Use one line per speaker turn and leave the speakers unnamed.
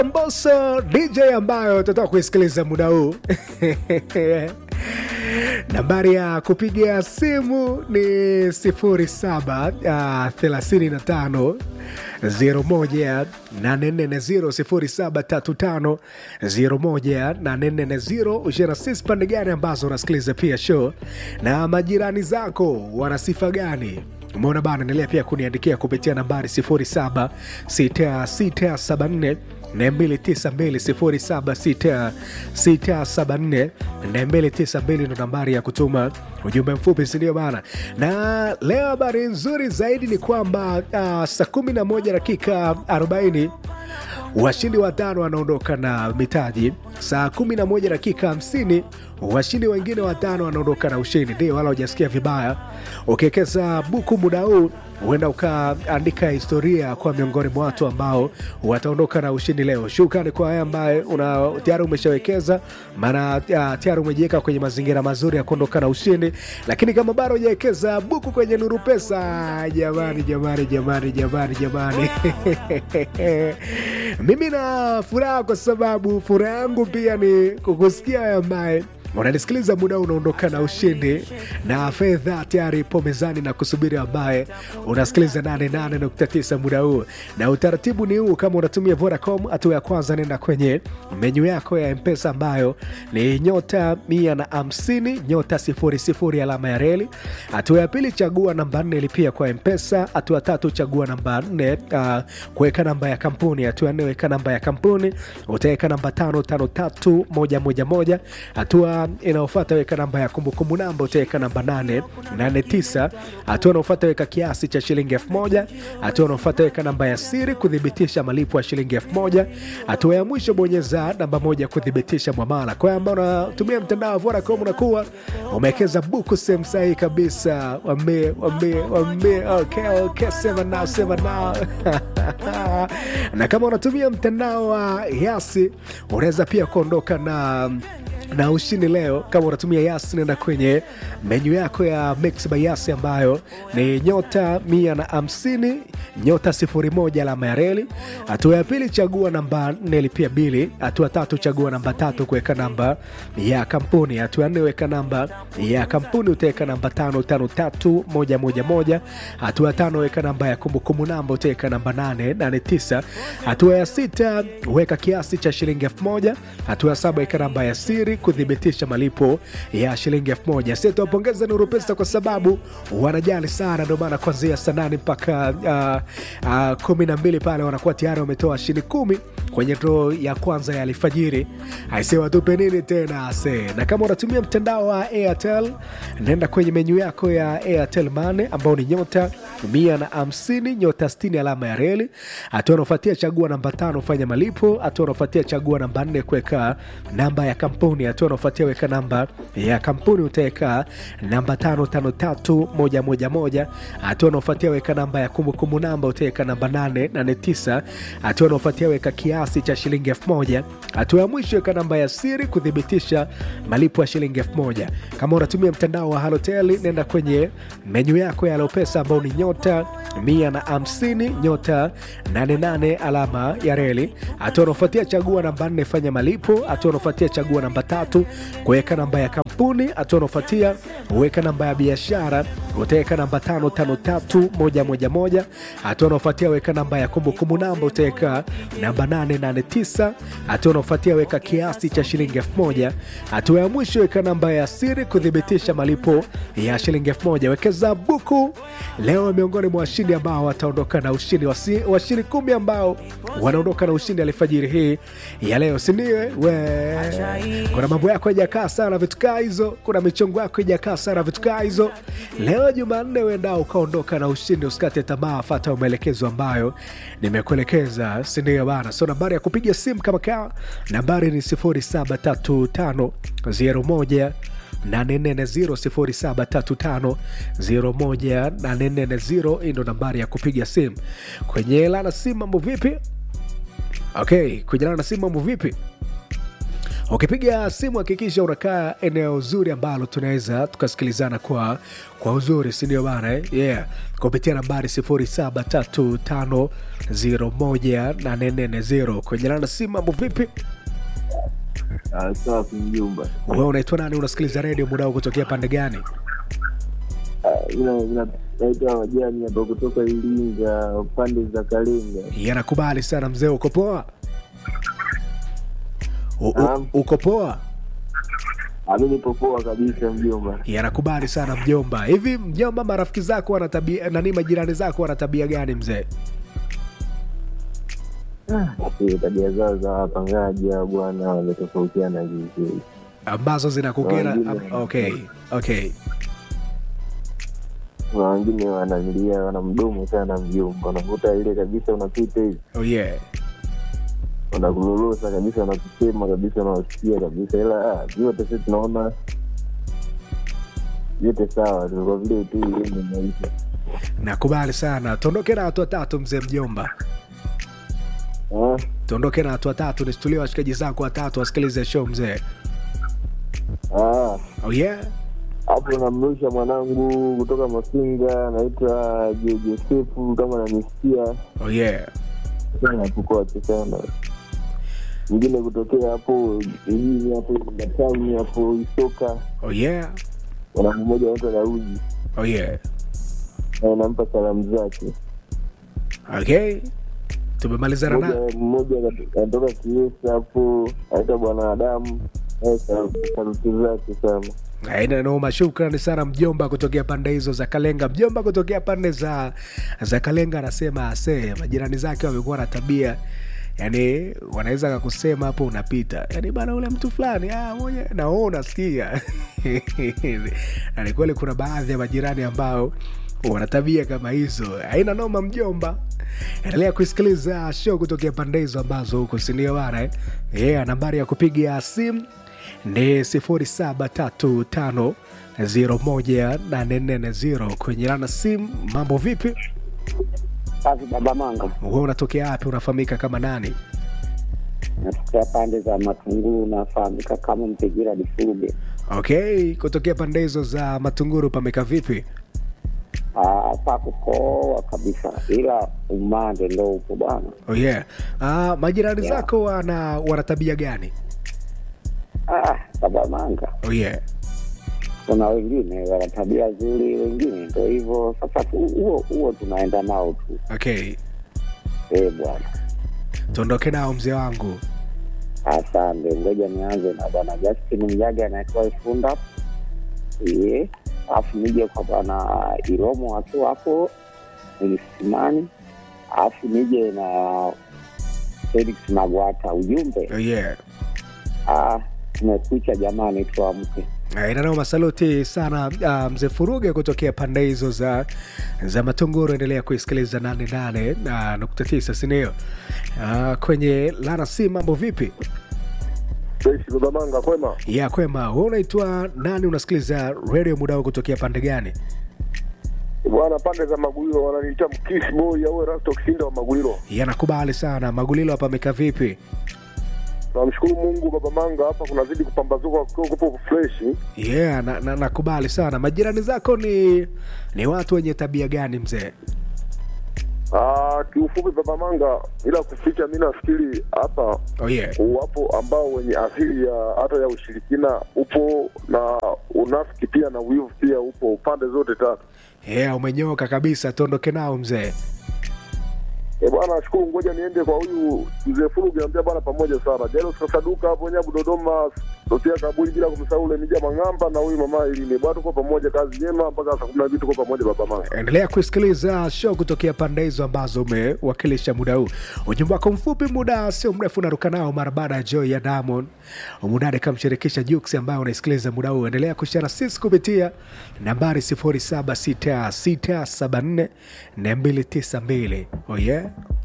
Mbosso DJ ambayo tutatoka kuisikiliza muda huu nambari ya kupiga simu ni 0735 01 0735 01 ushana sisi pande gani ambazo unasikiliza pia show na majirani zako wana sifa gani umeona bana endelea pia kuniandikia kupitia nambari 076674 292 ndo nambari ya kutuma ujumbe mfupi sindio bana na leo habari nzuri zaidi ni kwamba uh, saa 11 dakika 40 washindi watano wanaondoka na mitaji saa 11 dakika 50 washindi wengine watano wanaondoka na ushindi ndio wala hujasikia vibaya ukiwekeza buku muda huu huenda ukaandika historia kwa miongoni mwa watu ambao wataondoka na ushindi leo shukrani kwa wewe ambaye una tayari umeshawekeza maana uh, tayari umejiweka kwenye mazingira mazuri ya kuondoka na ushindi lakini kama bado hujawekeza buku kwenye nuru pesa jamani jamani jamani jamani jamani mimi na furaha kwa sababu furaha yangu pia ni kukusikia wewe ambaye unanisikiliza muda huu unaondoka na ushindi na fedha tayari ipo mezani na kusubiri ambaye unasikiliza 88.9 muda huu na utaratibu ni huu kama unatumia vodacom hatua ya kwanza nenda kwenye menyu yako ya mpesa ambayo ni nyota 150 nyota 00 alama ya reli hatua ya pili chagua namba 4 lipia kwa mpesa hatua ya tatu chagua namba 4 uh, kuweka namba ya kampuni hatua ya nne weka namba ya kampuni utaweka namba 553111 hatua inaofata weka namba ya kumbukumbu namba utaweka namba 889 hatua inaofata weka kiasi cha shilingi 1000 hatua inaofata weka namba ya siri kuthibitisha malipo ya shilingi 1000 hatua ya mwisho bonyeza namba moja kuthibitisha mwamala kwa ambao unatumia mtandao wa Vodacom unakuwa umewekeza buku sehemu sahihi kabisa wambie wambie wambie okay, okay, sema nao sema nao na kama unatumia mtandao wa yasi unaweza pia kuondoka na na ushindi leo kama unatumia yas nenda kwenye menyu yako ya mix by yas ambayo ni nyota 150 nyota 01 alama ya reli hatua ya pili chagua namba 4 lipia bili hatua tatu chagua namba tatu kuweka namba ya kampuni hatua ya nne weka namba ya kampuni utaweka namba 553111 hatua ya tano weka namba ya kumbukumbu namba utaweka namba 889 hatua ya sita weka kiasi cha shilingi 1000 hatua ya saba weka namba ya siri kuthibitisha malipo ya shilingi elfu moja. Sisi tuwapongeza Nuru Pesa kwa sababu wanajali sana, ndio maana kuanzia saa nane mpaka uh, uh, kumi na mbili pale wanakuwa tayari wametoa shilingi kumi kwenye droo ya kwanza ya alfajiri. Aise, watupe nini tena ase? Na kama unatumia mtandao wa Airtel, nenda kwenye menyu yako ya Airtel Money ambao ni nyota mia na hamsini nyota sitini alama ya reli. Hatua unaofuatia chagua namba tano fanya malipo. Hatua unaofuatia chagua namba nne kuweka namba ya kampuni. Hatua unaofuatia weka namba ya kampuni utaweka namba tano tano tatu moja moja moja. Hatua unaofuatia weka namba ya kumbukumbu namba utaweka namba nane nane tisa. Hatua unaofuatia weka kiasi cha shilingi elfu moja. Hatua ya mwisho weka namba ya siri kuthibitisha malipo ya shilingi elfu moja. Kama unatumia mtandao wa Halotel, nenda kwenye menyu yako ya Alopesa ambao ni nyota mia na hamsini nyota 88 alama ya reli. Hatua unaofuatia chagua namba nne fanya malipo. Hatua unaofuatia chagua namba tatu kuweka namba ya kampuni. Hatua unaofuatia weka namba ya biashara utaweka namba tano tano tatu moja moja moja. Hatua unaofuatia weka namba ya kumbukumbu namba utaweka namba nane nane tisa. Hatua unaofuatia weka kiasi cha shilingi elfu moja. Hatua ya mwisho weka namba ya siri kuthibitisha malipo ya shilingi elfu moja. Wekeza buku leo miongoni mwa washindi ambao wataondoka na ushindi wasi, washindi kumi ambao wanaondoka na ushindi alfajiri hii ya leo sindiwe we kuna mambo yako hajakaa sana vitu kaa hizo kuna michongo yako hajakaa sana vitu kaa hizo leo jumanne uendao ukaondoka na ushindi usikate tamaa fata maelekezo ambayo nimekuelekeza sindio bana so nambari ya kupiga simu kama kaa nambari ni 073501 840 hii ndo nambari ya kupiga simu kwenye lana simu mambo vipi okay kwenye lana simu mambo vipi Ukipiga simu hakikisha unakaa eneo zuri ambalo tunaweza tukasikilizana kwa, kwa uzuri, si ndio bana eh? yeah. kupitia nambari 0735018440 kwenye lana simu. Mambo vipi?
Ah, safi mjomba.
Wewe unaitwa nani? Unasikiliza redio muda huu kutokea pande gani?
Ah, ina- ina- naitwa Majani hapa kutoka Iringa pande za Kalenga.
Yanakubali sana mzee, uko poa? U- u-
Naam.
Uko poa?
Ah, mi nipo poa kabisa mjomba.
Yanakubali sana mjomba. Hivi mjomba, marafiki zako wana tabia nani, majirani zako wana tabia gani mzee?
Eh, tabia zao za wapangaji hao bwana wametofautiana vizuri.
ambazo zinakukera?
Wengine-
am- Okay, okay.
Kuna wengine wanamilia wana mdomo sana mjomba, unakuta ile kabisa unapita hivi
Oh yeah.
unakulolosa kabisa, unakusema kabisa, unawasikia kabisa, ila ah, vyote sisi tunaona vyote sawa tu, kwa vile tu ile ni maisha.
Nakubali sana. Tuondoke na watu watatu mzee mjomba.
Ah,
Tuondoke na watu watatu, nisitulie washikaji zako watatu wasikilize show mzee.
ah.
Oh yeah.
hapo namrusha mwanangu kutoka Mafinga, anaitwa Jo- Josefu, kama nanisikia
Oh yeah.
sana tukote sana. Mwingine kutokea hapo jijini hapo Batani hapo Isoka,
Oh yeah.
mwanangu mmoja anaitwa Daudi,
Oh yeah.
na nampa salamu zake.
Okay. Tumemalizana na
Mmoja mmoja anatoka Kiesa hapo, anaitwa Bwana Adamu, naye sal- saluti zake sana.
Aina noma, shukrani sana mjomba kutokea pande hizo za Kalenga. Mjomba kutokea pande za za Kalenga anasema ase majirani zake wamekuwa na tabia yani, wanaweza kakusema hapo unapita, yani bana, ule mtu fulani ah, moja na wewe unasikia na ni kweli kuna baadhi ya majirani ambao wana tabia kama hizo. Haina noma mjomba, endelea kusikiliza show kutokea pande hizo ambazo huko sindio bana eh? Yeah, nambari ya kupiga simu ni 0735018440 kwenye lana simu. Mambo vipi?
Safi baba Manga,
Wewe unatokea wapi? Unafahamika kama nani?
natokea pande za Matunguru, nafahamika kama Mpigira Difurube.
Okay, kutokea pande hizo za Matunguru pameka vipi?
Ah, pako poa kabisa, ila umande ndo upo bwana.
Oh yeah. Ah, majirani
Yeah.
zako wana wana tabia gani?
Ah, baba Manga,
Oh yeah.
kuna wengine wana tabia nzuri, wengine ndo hivyo. Sasa tu- huo huo tunaenda nao tu,
Okay,
eh bwana.
tuondoke nao mzee wangu.
Asante, ngoja nianze na bwana Justin Mjaga anaitwa Ifunda, ye alafu nije kwa bwana Iromo akiwa hapo Mlisimani, alafu nije na Felix Magwata. Ujumbe
Oh yeah.
ah, tumekucha jamani, tuamke.
inanao masaluti sana uh, mzee Furuge kutokea pande hizo za za Matunguru. Endelea kuisikiliza 88 na nukta tisa sindio? Uh, kwenye Lana si mambo vipi?
Jeshi baba manga kwema.
ya kwema. Wewe unaitwa nani? Unasikiliza redio muda huu kutokea pande gani?
Bwana pande za Magulilo wananiita mkisi boy au Erasto Kisinda wa Magulilo.
Yanakubali sana. Magulilo hapa ameka vipi?
Namshukuru Mungu baba manga hapa kunazidi kupambazuka kwa kupo fresh.
Yeah, na, na, nakubali sana. Majirani zako ni ni watu wenye tabia gani mzee?
Ah, kiufupi baba manga ila kuficha mimi nafikiri hapa
Oh yeah.
wapo ambao wenye asili ya hata ya ushirikina upo na unafiki pia na wivu pia upo pande zote tatu.
Yeah, umenyoka kabisa. Tuondoke nao mzee.
E bwana, nashukuru. Ngoja niende kwa huyu mzee Fulu, niambia bwana, pamoja sana Jairus Kasaduka hapo Nyabu Dodoma, Sosia Kabuli, bila kumsahau ule Mija Mang'amba na huyu mama Ilini. Bwana, tuko pamoja, kazi njema mpaka saa kumi na mbili, tuko pamoja baba mama.
endelea kusikiliza show kutokea pande hizo ambazo umewakilisha muda huu. Ujumbe wako mfupi, muda sio mrefu, unaruka nao mara baada ya Joy ya Diamond Umudade kamshirikisha Jux ambayo unaisikiliza muda huu. Endelea kushara sisi kupitia nambari 076674 292. Oh yeah.